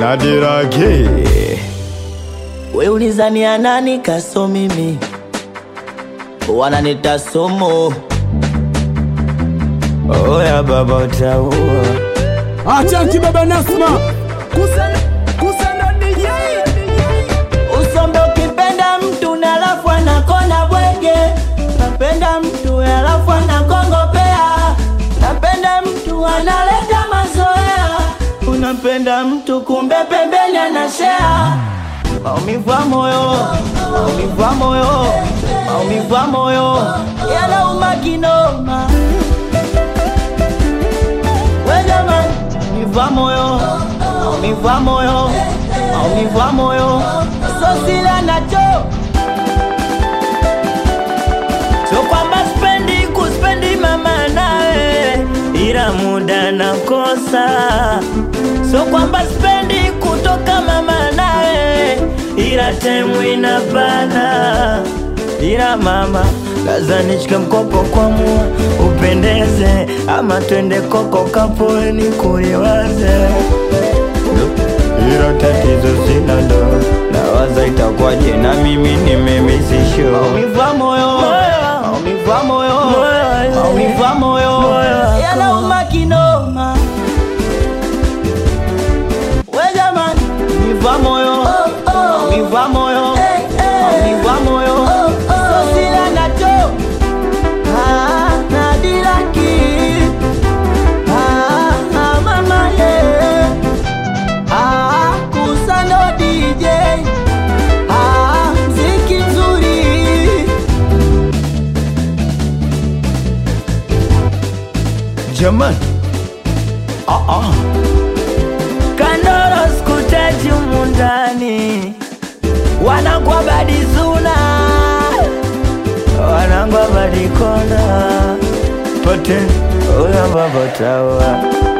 Nadirage We ulizania nani kaso mimi wananita somo oya baba utaua Achanki baba Nasma usombe ukipenda mtu na alafu anakona bwege napenda mtu alafu anakongopea napenda mtu analeta mazoea unampenda mtu kumbe pembeni anashea maumivu ya moyo maumivu ya moyo maumivu ya moyo yanauma kinoma we jamani maumivu ya moyo maumivu ya moyo maumivu ya moyo so sila nacho so kwamba spendi kuspendi mama nawe ila muda nakosa so kwamba spendi kutoka mama nawe ila temu inabana ila mama laza nishike mkopo kwa mua upendeze ama twende koko kapoeni kuliwaze ilo tatizo sina ndo nawaza itakuwaje na mimi nimemisisho maumivu ya moyo maumivu ya moyo maumivu ya moyo yanauma kinoma we jamani maumivu ya moyo maumivu ya moyo maumivu ya moyo so sila nacho Ah, nadiraki Ah, ah, mama yeah Ah, Kusano DJ Ah, mziki mzuri Jamani ah, ah. Kandoro skutaji umundani Wanangwa badizuna Wanangwa badikona Pote Uya baba tawa